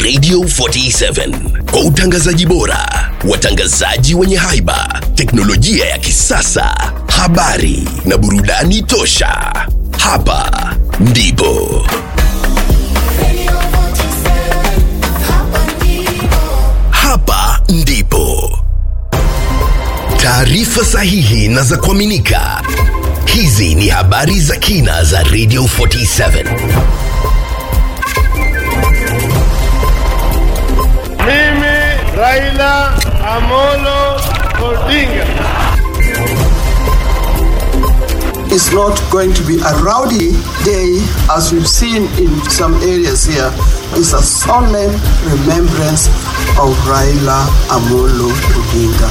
Radio 47 kwa utangazaji bora, watangazaji wenye haiba, teknolojia ya kisasa, habari na burudani tosha. Hapa ndipo hapa ndipo taarifa sahihi na za kuaminika. Hizi ni habari za kina za Radio 47. Mimi Raila Amolo Odinga It's not going to be a rowdy day as we've seen in some areas here. It's a solemn remembrance of Raila Amolo Odinga.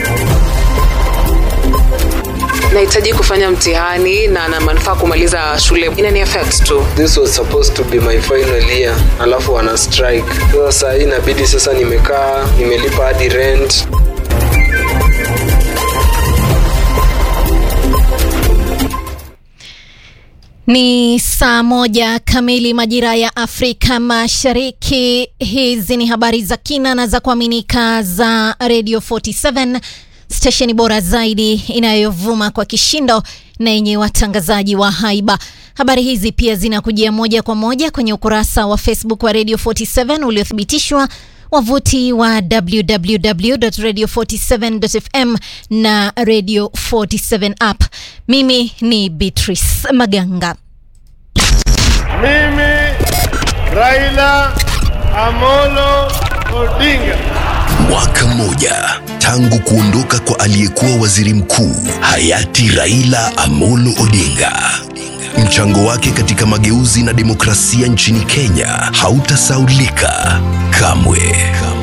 nahitaji kufanya mtihani na na manufaa kumaliza shule inani affect tu this was supposed to be my final year alafu wana strike sasa saa hii inabidi sasa nimekaa nimelipa hadi rent Ni saa moja kamili majira ya Afrika Mashariki. Hizi ni habari za kina na za kuaminika za Radio 47 stesheni bora zaidi inayovuma kwa kishindo na yenye watangazaji wa haiba. Habari hizi pia zinakujia moja kwa moja kwenye ukurasa wa Facebook wa Radio 47 uliothibitishwa wavuti wa www.radio47.fm na Radio 47 app. Mimi ni Beatrice Maganga. Mimi Raila Amolo Odinga Mwaka mmoja tangu kuondoka kwa aliyekuwa waziri mkuu hayati Raila Amolo Odinga. Mchango wake katika mageuzi na demokrasia nchini Kenya hautasaulika kamwe.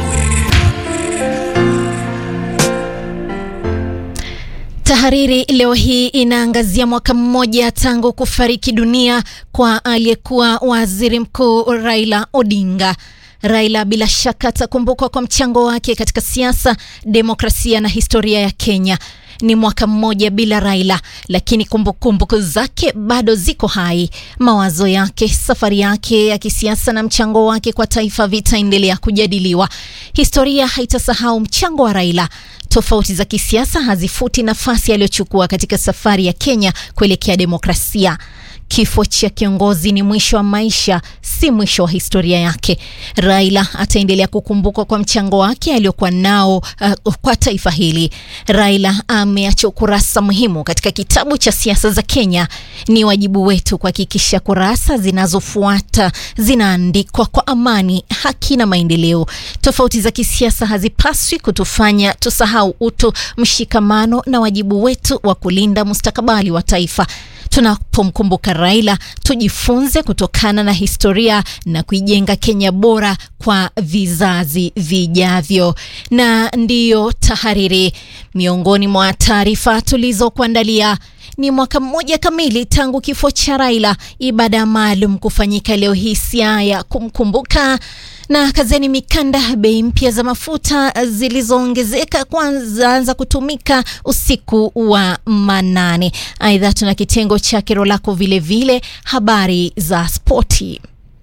Tahariri leo hii inaangazia mwaka mmoja tangu kufariki dunia kwa aliyekuwa waziri mkuu Raila Odinga. Raila bila shaka atakumbukwa kwa mchango wake katika siasa, demokrasia na historia ya Kenya. Ni mwaka mmoja bila Raila, lakini kumbukumbu kumbu zake bado ziko hai. Mawazo yake, safari yake ya kisiasa na mchango wake kwa taifa vitaendelea kujadiliwa. Historia haitasahau mchango wa Raila. Tofauti za kisiasa hazifuti nafasi aliyochukua katika safari ya Kenya kuelekea demokrasia. Kifo cha kiongozi ni mwisho wa maisha, si mwisho wa historia yake. Raila ataendelea kukumbukwa kwa mchango wake aliokuwa nao uh, kwa taifa hili. Raila ameacha ukurasa muhimu katika kitabu cha siasa za Kenya. Ni wajibu wetu kuhakikisha kurasa zinazofuata zinaandikwa kwa amani, haki na maendeleo. Tofauti za kisiasa hazipaswi kutufanya tusahau utu, mshikamano na wajibu wetu wa kulinda mustakabali wa taifa. Tunapomkumbuka Raila, tujifunze kutokana na historia na kuijenga Kenya bora kwa vizazi vijavyo. Na ndiyo tahariri, miongoni mwa taarifa tulizokuandalia ni mwaka mmoja kamili tangu kifo cha Raila, ibada maalum kufanyika leo hii Siaya kumkumbuka na kazeni mikanda. Bei mpya za mafuta zilizoongezeka kwanza kutumika usiku wa manane. Aidha, tuna kitengo cha kero lako vilevile, habari za spoti.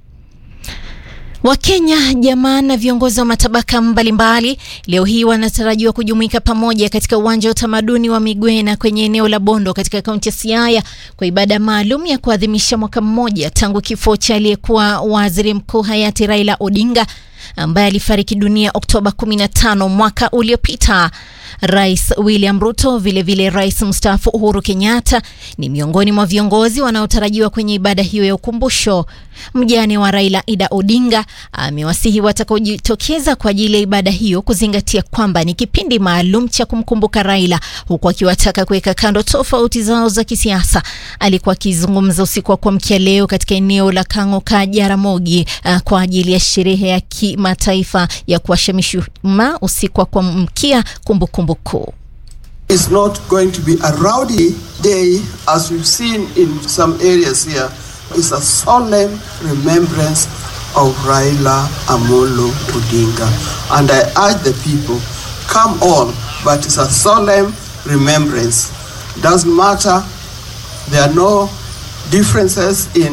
Wakenya, jamaa na viongozi wa matabaka mbalimbali leo hii wanatarajiwa kujumuika pamoja katika uwanja wa utamaduni wa Migwena kwenye eneo la Bondo katika kaunti ya Siaya kwa ibada maalum ya kuadhimisha mwaka mmoja tangu kifo cha aliyekuwa waziri mkuu hayati Raila Odinga ambaye alifariki dunia Oktoba 15 mwaka uliopita. Rais William Ruto, vilevile rais mstaafu Uhuru Kenyatta ni miongoni mwa viongozi wanaotarajiwa kwenye ibada hiyo ya ukumbusho. Mjane wa Raila Ida Odinga amewasihi watakaojitokeza kwa ajili ya ibada hiyo kuzingatia kwamba ni kipindi maalum cha kumkumbuka Raila, huku akiwataka kuweka kando tofauti zao za kisiasa. Alikuwa akizungumza usiku wa kuamkia leo katika eneo la Kang'oka Jaramogi uh, kwa ajili ya sherehe ya kimataifa ya kuwasha mishumaa usiku wa kuamkia kumbukumbu kuu. It's not going to be a rowdy day as we've seen in some areas here. It's a solemn remembrance of Raila Amolo Odinga. And I urge the people, come on, but it's a solemn remembrance. Doesn't matter, there are no differences in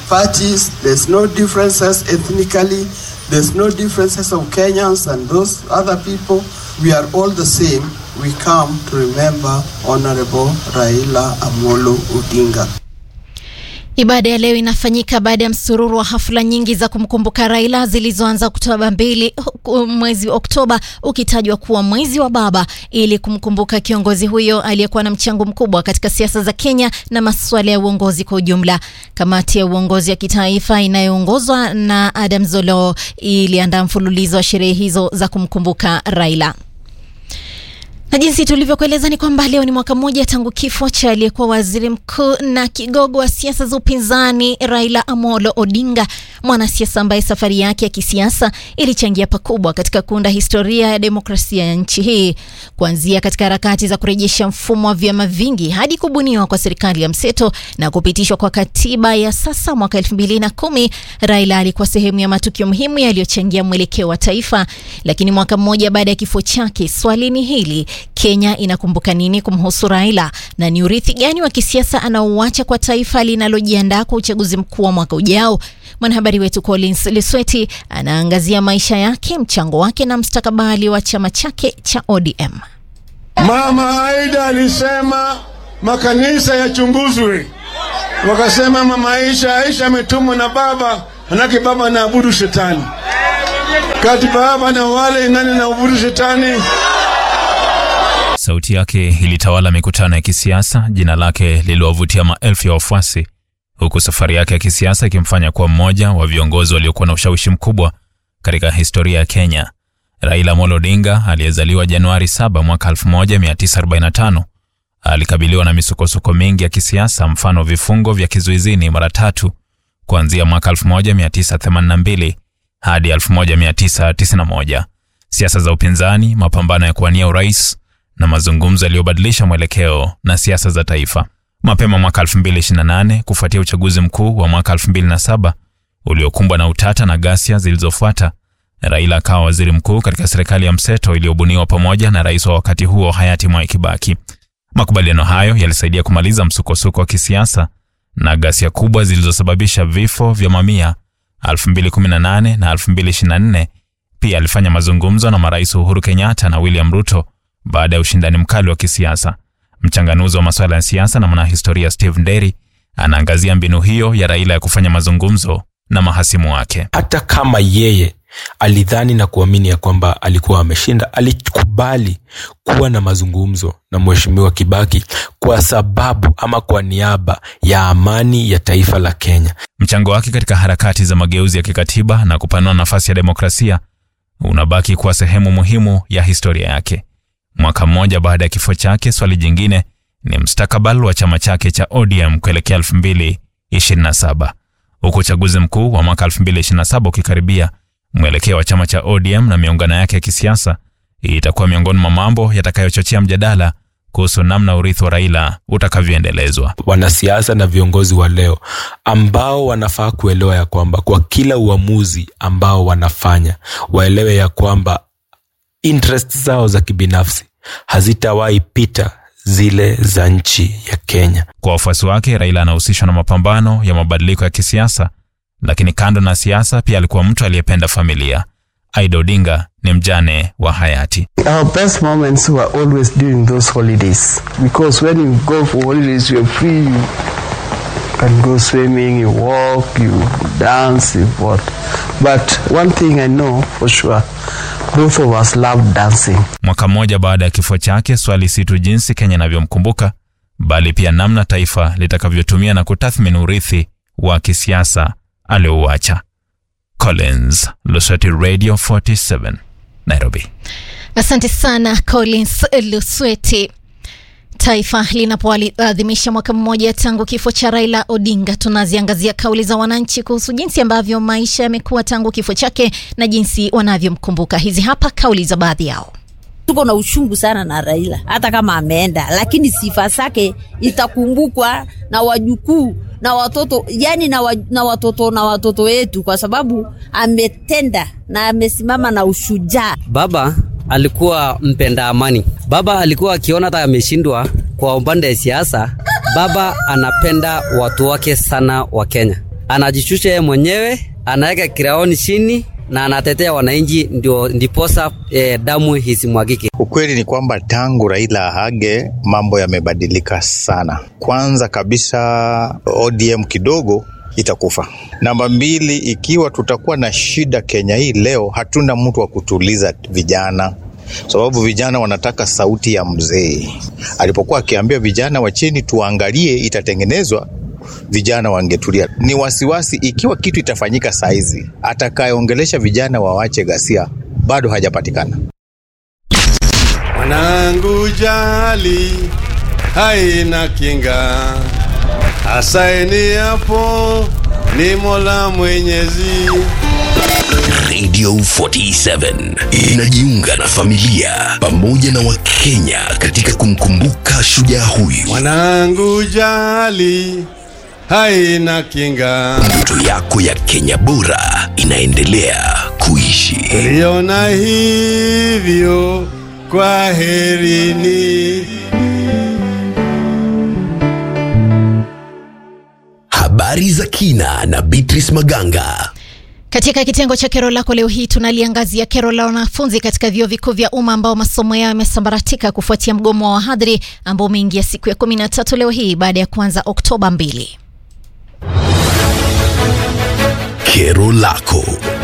parties. There's no differences ethnically. There's no differences of Kenyans and those other people. We are all the same. We come to remember Honorable Raila Amolo Odinga. Ibada ya leo inafanyika baada ya msururu wa hafla nyingi za kumkumbuka Raila zilizoanza Oktoba mbili huku mwezi Oktoba ukitajwa kuwa mwezi wa baba ili kumkumbuka kiongozi huyo aliyekuwa na mchango mkubwa katika siasa za Kenya na masuala ya uongozi kwa ujumla. Kamati ya uongozi ya kitaifa inayoongozwa na Adam Zolo iliandaa mfululizo wa sherehe hizo za kumkumbuka Raila. Na jinsi tulivyokueleza ni kwamba leo ni mwaka mmoja tangu kifo cha aliyekuwa waziri mkuu na kigogo wa siasa za upinzani Raila Amolo Odinga, mwanasiasa ambaye safari yake ya kisiasa ilichangia pakubwa katika kuunda historia ya demokrasia ya nchi hii, kuanzia katika harakati za kurejesha mfumo wa vyama vingi hadi kubuniwa kwa serikali ya mseto na kupitishwa kwa katiba ya sasa mwaka elfu mbili na kumi. Raila alikuwa sehemu ya matukio muhimu yaliyochangia mwelekeo wa taifa. Lakini mwaka mmoja baada ya kifo chake, swali ni hili: Kenya inakumbuka nini kumhusu Raila na ni urithi gani wa kisiasa anaouacha kwa taifa linalojiandaa kwa uchaguzi mkuu wa mwaka ujao? Mwanahabari wetu Collins Lisweti anaangazia maisha yake, mchango wake na mstakabali wa chama chake cha ODM. Mama Aida alisema makanisa yachunguzwe, wakasema mama Aisha Aisha ametumwa na baba, manake baba anaabudu shetani. Kati baba na wale nani naabudu shetani? Sauti yake ilitawala mikutano ya kisiasa, jina lake liliwavutia maelfu ya wafuasi, huku safari yake ya kisiasa ikimfanya kuwa mmoja wa viongozi waliokuwa na ushawishi mkubwa katika historia ya Kenya. Raila Amolo Odinga aliyezaliwa Januari 7 mwaka 1945 alikabiliwa na misukosuko mingi ya kisiasa, mfano vifungo vya kizuizini mara tatu kuanzia mwaka 1982 hadi 1991, siasa za upinzani, mapambano ya kuwania urais na mazungumzo yaliyobadilisha mwelekeo na siasa za taifa. Mapema mwaka 2028 kufuatia uchaguzi mkuu wa mwaka 2007 uliokumbwa na utata na ghasia zilizofuata, Raila akawa waziri mkuu katika serikali ya mseto iliyobuniwa pamoja na rais wa wakati huo hayati Mwai Kibaki. Makubaliano hayo yalisaidia kumaliza msukosuko wa kisiasa na ghasia kubwa zilizosababisha vifo vya mamia 2018 na 2024. Pia alifanya mazungumzo na marais Uhuru Kenyatta na William Ruto baada ya ushindani mkali wa kisiasa. Mchanganuzi wa masuala ya siasa na mwanahistoria Steve Nderi anaangazia mbinu hiyo ya Raila ya kufanya mazungumzo na mahasimu wake. hata kama yeye alidhani na kuamini ya kwamba alikuwa ameshinda, alikubali kuwa na mazungumzo na mheshimiwa Kibaki kwa sababu ama kwa niaba ya amani ya taifa la Kenya. Mchango wake katika harakati za mageuzi ya kikatiba na kupanua nafasi ya demokrasia unabaki kuwa sehemu muhimu ya historia yake. Mwaka mmoja baada ya kifo chake, swali jingine ni mustakabali wa chama chake cha ODM kuelekea 2027. Huku uchaguzi mkuu wa mwaka 2027 ukikaribia, mwelekeo wa chama cha ODM na miungano yake ya kisiasa itakuwa miongoni mwa mambo yatakayochochea mjadala kuhusu namna urithi wa Raila utakavyoendelezwa. Wanasiasa na viongozi wa leo ambao wanafaa kuelewa ya kwamba kwa kila uamuzi ambao wanafanya waelewe ya kwamba interest zao za kibinafsi hazitawahi pita zile za nchi ya Kenya. Kwa wafuasi wake, Raila anahusishwa na mapambano ya mabadiliko ya kisiasa, lakini kando na siasa, pia alikuwa mtu aliyependa familia. Aida Odinga ni mjane wa hayati. Our best moments were always during those holidays because when you go for holidays, you're free. You can go swimming, you walk, you dance, you what. But one thing I know for sure, both of us loved dancing. Mwaka mmoja baada ya kifo chake, swali si tu jinsi Kenya inavyomkumbuka bali pia namna taifa litakavyotumia na kutathmini urithi wa kisiasa aliouacha. Collins Lusweti, Radio 47 Nairobi. Asante sana Collins Lusweti. Taifa linapoadhimisha mwaka mmoja tangu kifo cha Raila Odinga, tunaziangazia kauli za wananchi kuhusu jinsi ambavyo maisha yamekuwa tangu kifo chake na jinsi wanavyomkumbuka. Hizi hapa kauli za baadhi yao. tuko na uchungu sana na Raila, hata kama ameenda, lakini sifa zake itakumbukwa na wajukuu na watoto, yani na, wa, na watoto na watoto wetu, kwa sababu ametenda na amesimama na ushujaa. Baba alikuwa mpenda amani. Baba alikuwa akiona hata ameshindwa kwa upande ya siasa, baba anapenda watu wake sana wa Kenya. anajishusha yeye mwenyewe, anaweka kiraoni chini na anatetea wananchi, ndio ndiposa eh, damu isimwagike. Ukweli ni kwamba tangu Raila ahage mambo yamebadilika sana. Kwanza kabisa ODM kidogo itakufa. Namba mbili, ikiwa tutakuwa na shida Kenya hii leo, hatuna mtu wa kutuliza vijana sababu vijana wanataka sauti ya mzee. Alipokuwa akiambia vijana wa chini tuangalie itatengenezwa, vijana wangetulia. Ni wasiwasi ikiwa kitu itafanyika saizi, atakayeongelesha vijana wawache ghasia bado hajapatikana. Mwanangu jali haina kinga, asaini hapo ni Mola Mwenyezi. Radio 47 inajiunga na familia pamoja na Wakenya katika kumkumbuka shujaa huyu. Mwanangu jali haina kinga, Ndoto yako ya Kenya bora inaendelea kuishi. tuliona hivyo, kwa herini. Habari za kina na Beatrice Maganga. Katika kitengo cha kero lako leo hii tunaliangazia kero la wanafunzi katika vyuo vikuu vya umma ambao masomo yao yamesambaratika kufuatia mgomo wa wahadhiri ambao umeingia siku ya kumi na tatu leo hii baada ya kuanza Oktoba mbili. Kero lako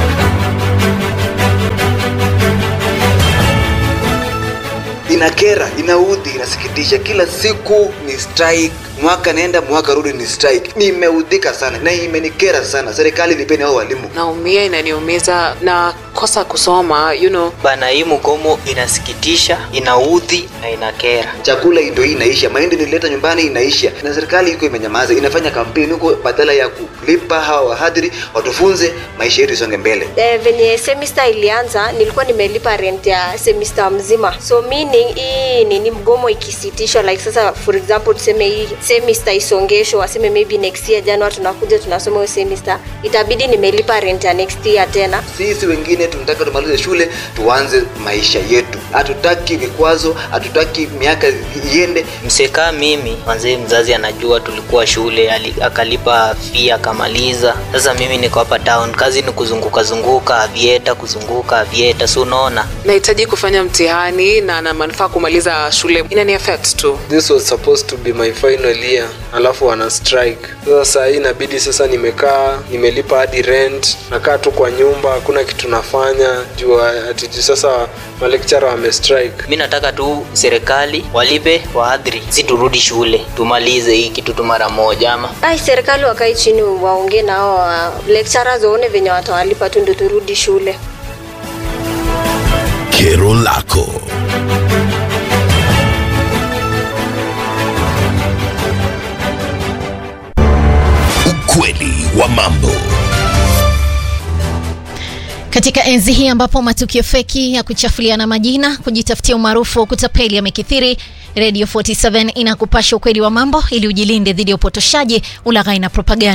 inakera, inaudhi, inasikitisha. Kila siku ni strike, mwaka nenda mwaka rudi ni strike. Nimeudhika sana na imenikera sana. Serikali lipeni hao walimu. naumia inaniumiza na kosa kusoma you know. bana hii mgomo inasikitisha inaudhi na inakera Chakula ndio hii inaisha, mahindi nilileta nyumbani inaisha, na serikali iko imenyamaza, inafanya kampeni huko badala ya kulipa hawa wahadhiri watufunze, maisha yetu isonge mbele. Eh, venye semester ilianza nilikuwa nimelipa rent ya semester mzima so meaning hii nini mgomo ikisitishwa like sasa for example tuseme hii semester isongeshwe waseme maybe next year january tunakuja tunasoma hiyo semester itabidi nimelipa rent ya next year tena Sisi wengine tunataka tumalize shule tuanze maisha yetu, hatutaki vikwazo, hatutaki miaka iende. msekaa mimi manzee mzazi anajua tulikuwa shule ali, akalipa fee akamaliza sasa mimi niko hapa town kazi ni kuzunguka zunguka avieta kuzunguka avieta si unaona nahitaji kufanya mtihani na na manufaa kumaliza shule inani affect tu this was supposed to be my final year alafu wana strike sasa saa hii inabidi sasa nimekaa nimelipa hadi rent nakaa tu kwa nyumba hakuna kitu nafanya juu ati juu sasa malekchara wame strike mi nataka tu serikali walipe wahadhiri si turudi shule tumalize hii kitu tu mara moja ama ai serikali wakae chini waongee na hao wa lecturers waone venye watawalipa tu ndio turudi shule Kero lako ukweli wa mambo. Katika enzi hii ambapo matukio feki ya kuchafuliana majina, kujitafutia umaarufu, kutapeli yamekithiri, Radio 47 inakupasha ukweli wa mambo ili ujilinde dhidi ya upotoshaji, ulaghai na propaganda.